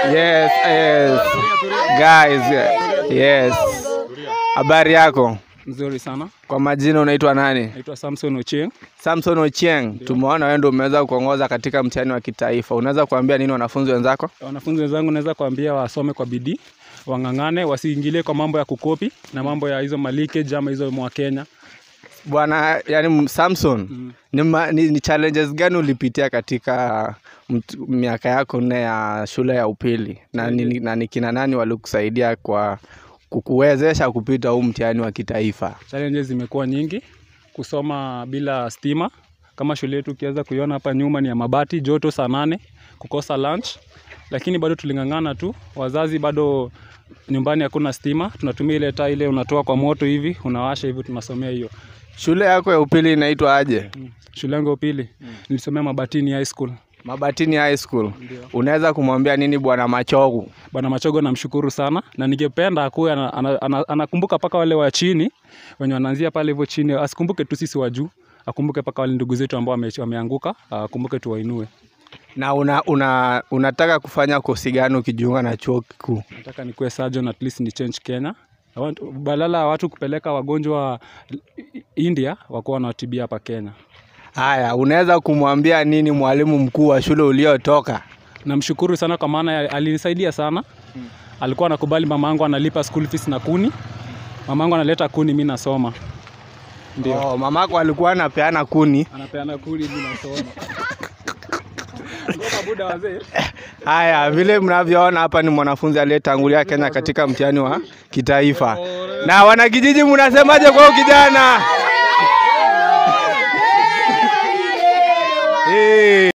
Yes, yes. Guys, yes. Habari yako? Nzuri sana. Kwa majina unaitwa nani? Naitwa Samson Ochieng. Samson Ochieng. Tumeona wewe ndio umeweza kuongoza katika mtihani wa kitaifa. Unaweza kuambia nini wanafunzi wenzako? Wanafunzi wenzangu naweza kuambia wasome kwa bidii, wang'ang'ane, wasiingilie kwa mambo ya kukopi na mambo ya hizo malikeji ama hizo mwa Kenya. Bwana, yani Samson, Mm. ni, ma, ni, ni challenges gani ulipitia katika mt- miaka yako nne ya shule ya upili na ni, na ni kina nani walikusaidia kwa kukuwezesha kupita huu mtihani wa kitaifa? Challenges zimekuwa nyingi, kusoma bila stima kama shule yetu ukiweza kuiona hapa nyuma ni ya mabati, joto saa nane, kukosa lunch, lakini bado tuling'ang'ana tu. Wazazi bado nyumbani hakuna stima, tunatumia ile taa ile unatoa kwa moto hivi unawasha hivi, tunasomea hiyo. Shule yako ya upili inaitwa aje? Mm. Shule yangu ya upili nilisomea Mabatini High School. Mabatini High School. Ndio. Unaweza kumwambia nini bwana Machogu? Bwana Machogo namshukuru sana na ningependa akuwe ana- ana- ana- anakumbuka mpaka wale wa chini wenye wanaanzia pale hivyo chini, asikumbuke tu sisi wa juu, akumbuke mpaka wale ndugu zetu ambao wame- wameanguka, akumbuke tuwainue. Na una, una, unataka kufanya kosi gani ukijiunga na chuo kikuu? Nataka nikuwe surgeon at least ni change Kenya. I want, badala ya watu kupeleka wagonjwa India wakuwa wanawatibia hapa Kenya. Haya, unaweza kumwambia nini mwalimu mkuu wa shule uliotoka? Namshukuru sana kwa maana ya- alinisaidia sana. Alikuwa anakubali mama yangu analipa school fees na kuni, mama yangu analeta kuni, mi nasoma. Ndio. Oh, mamako alikuwa anapeana kuni. anapeana kuli mimi nasoma. Ngoja buda wazee. Haya, vile mnavyoona hapa ni mwanafunzi aliyetangulia Kenya katika mtihani wa kitaifa. Na wanakijiji, mnasemaje kwa huyu kijana? Eh.